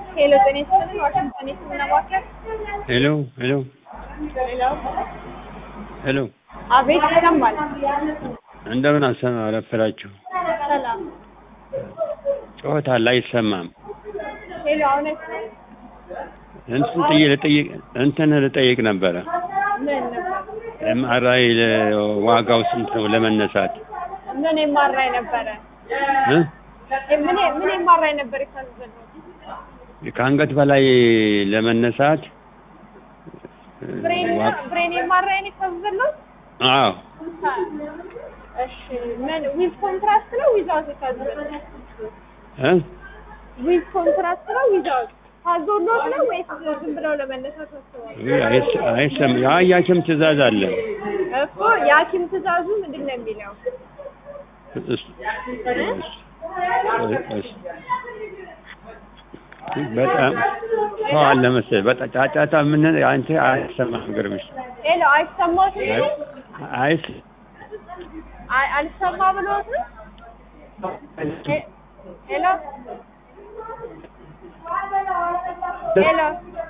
ሄሎ ጤና ይስጥልኝ ዋሽንግተን የህክምና ማዕከል ሄሎ ሄሎ ሄሎ ሄሎ አቤት ይሰማል እንደምን አሰማ አረፈዳችሁ? ሰላም ጩኸት አለ አይሰማም። ሄሎ አሁን አይሰማም እንትን ጥዬ ልጠይቅ እንትን ልጠይቅ ነበረ። ምን ነበር ኤምአርአይ ዋጋው ስንት ነው ለመነሳት? ምን የማራይ ነበረ እ? ምን ምን የማራይ ነበር የታዘዘው ከአንገት በላይ ለመነሳት ብሬን ዋ- ብሬን የማራይ ነው የታዘዘው አዎ እሺ ምን ዊዝ ኮንትራስት ነው ዊዛውት የታዘዘው እ? ዊዝ ኮንትራስት ነው ዊዛውት ታዞሎት ነው ወይስ ዝም ብለው ለመነሳት አስበዋል አይስ- አይሰም የሐኪም ትእዛዝ አለ። እኮ የሐኪም ትእዛዙ ምንድን ነው የሚለው እስ- እስ- እስ- በጣም ሰው አለ መሰለኝ። በጣም ጫጫታ ምን አንተ አይሰማም ግርምሽ ሄሎ አይሰማትም አይስ አይ አልሰማ ብሎት ነው ሄ- ሄሎ ሄሎ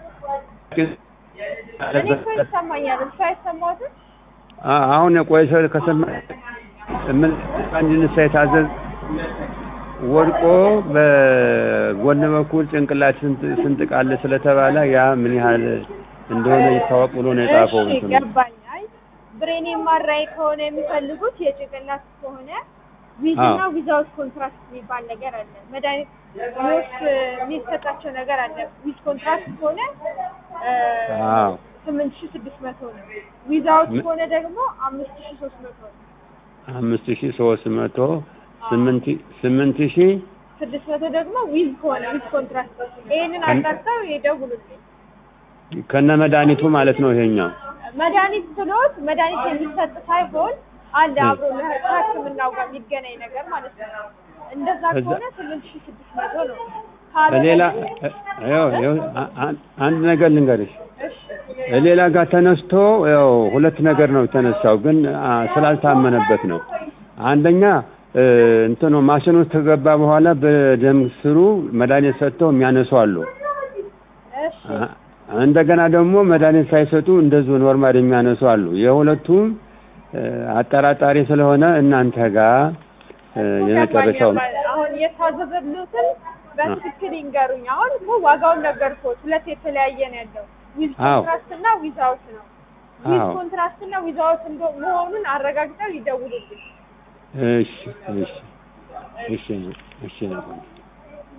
እኔ እኮ ይሰማኛል እሱ አይሰማትም አ- አሁን የቆየ ሰው ከሰማ ምን እንድንሳ የታዘዝ ወድቆ በጎን በኩል ጭንቅላት ስንጥ- ስንጥቅ አለ ስለተባለ ያ ምን ያህል እንደሆነ ይታወቅ ብሎ ነው የጻፈው። እሺ እንትኑ። ገባኝ አይ ብሬን የማራይ ከሆነ የሚፈልጉት የጭንቅላት ከሆነ ዊዝ አዎ። እና ዊዛውት ኮንትራክት የሚባል ነገር አለ መድኃኒት ዎች የሚሰጣቸው ነገር አለ ዊዝ ኮንትራክት ከሆነ አዎ ስምንት ሺ ስድስት መቶ ነው ዊዛውት ምን- ከሆነ ደግሞ አምስት ሺ ሶስት መቶ ነው አምስት ሺህ ሶስት መቶ ስምንት ስምንት ሺህ ስድስት መቶ ደግሞ ዊዝ ከሆነ ዊዝ ኮንትራክት ይሄንን ከን- አጣርተው ይደውሉልኝ ከነ መድኃኒቱ ማለት ነው ይሄኛው። መድኃኒት ስሎት መድኃኒት የሚሰጥ ሳይሆን አለ እ። አብሮ ከሕክምናው ጋር የሚገናኝ ነገር ማለት ነው። እንደዛ ከዛ- ከሆነ ስምንት ሺህ ስድስት መቶ ነው። ካልሆነ ሌላ ግን- ይኸው ይኸው አ- አ- አንድ ነገር ልንገርሽ። እሺ ሌላ ጋር ተነስቶ ያው ሁለት ነገር ነው የተነሳው፣ ግን አ፣ ስላልታመነበት ነው። አንደኛ እ፣ እንትኑ ማሽኑ ውስጥ ከገባ በኋላ በደም ስሩ መድኃኒት ሰጥተው የሚያነሱ አሉ። እሺ አ- እንደገና ደግሞ መድኃኒት ሳይሰጡ እንደዚሁ ኖርማል የሚያነሱ አሉ። የሁለቱም እ፣ አጠራጣሪ ስለሆነ እናንተ ጋር እ፣ የመጨረሻው ገባኝ። አሁን የታዘዘሉትን በትክክል ይንገሩኝ። አሁን እኮ ዋጋውን ነገርኩት። ሁለት የተለያየ ነው ያለው ዊዝ አዎ። ኮንትራስት እና ዊዛውት ነው። ዊዝ አዎ። ኮንትራስት እና ዊዛውት እንደ- መሆኑን አረጋግጠው ይደውሉልኝ። እሺ እሺ እሺ እሺ